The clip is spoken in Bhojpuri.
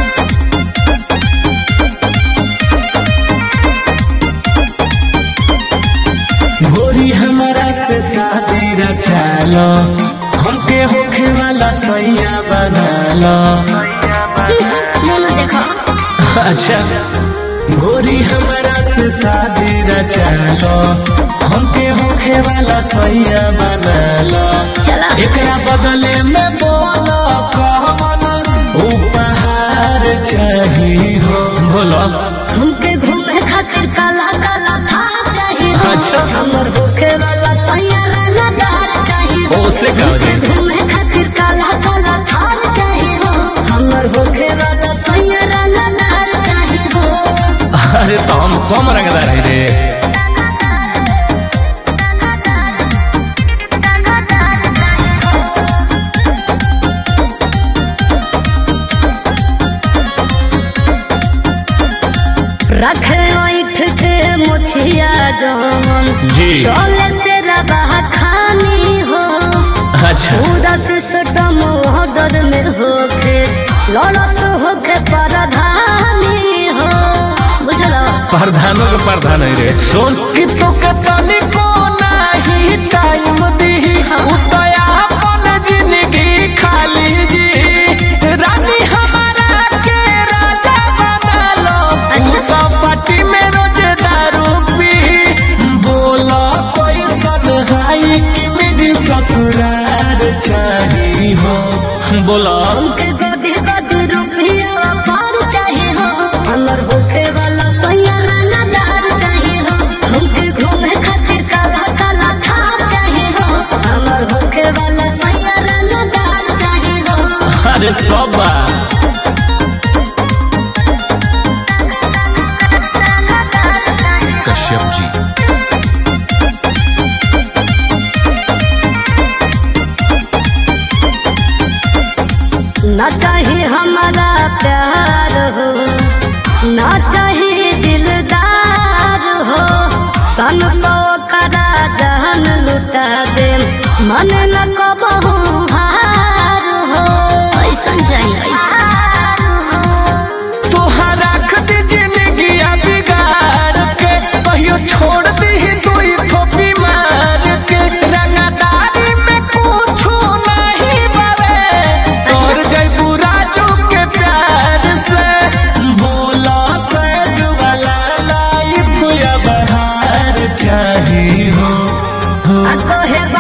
गोरी हमारा से शादी रचालो हमके होखे वाला सैया बनालो मोनू देखो अच्छा गोरी हमारा से शादी रचालो हमके होखे वाला सैया बनालो चला एकरा बदले में बोलो कौन उपहार चाहिए हो बोलो हमके घूमे खातिर काला काला थार चाहिए हो। अच्छा। हमर होखे वाला सैयारा नगार चाहिए हो। ओसे का हो जाई? घूमे खातिर काला काला थार चाहिए हो हमर होखे वाला सैयारा नगार चाहिए हो अरे तो हम कम रंगदार है रे रखे ओइठ के मुछिया जमन जी। चले से रबा खानी हो अच्छा पूरा सिस्टम ऑर्डर में होके लड़त होके परधानी हो बुझलो प्रधानों के प्रधान है रे सोन की तो कतनी को नहीं टाइम दी उतया अपन जिंदगी खाली जी रानी हमारा के राजा बना लो अच्छा। सब पार्टी में रोज दारू पी बोला कोई सनहाई की मेरी ससुराल चाहिए हो बोला हमके गोदी गोदी रुपया पार चाहिए हो हमर होके वाला सैयारा नदार चाहिए हो हमके घूमे खातिर काला काला थार चाहिए हो हमर होके वाला सैयारा नदार चाहिए हो अरे सब बा कश्यप जी ना चाहिए हमारा प्यार हो ना चाहिए दिलदार हो सन तो करा जहन लुटा दे मन न कबहू हार हो ऐसा चाहिए ऐसा तोहरा खदी जिंदगी बिगाड़ के कहियो छोड़ दी दुई थोपी मार के रंगदारी में कुछ नहीं बरे तोर जयबू राजू के प्यार से बोला सैज वाला लाइफ या बहार चाहिए हो आ कहे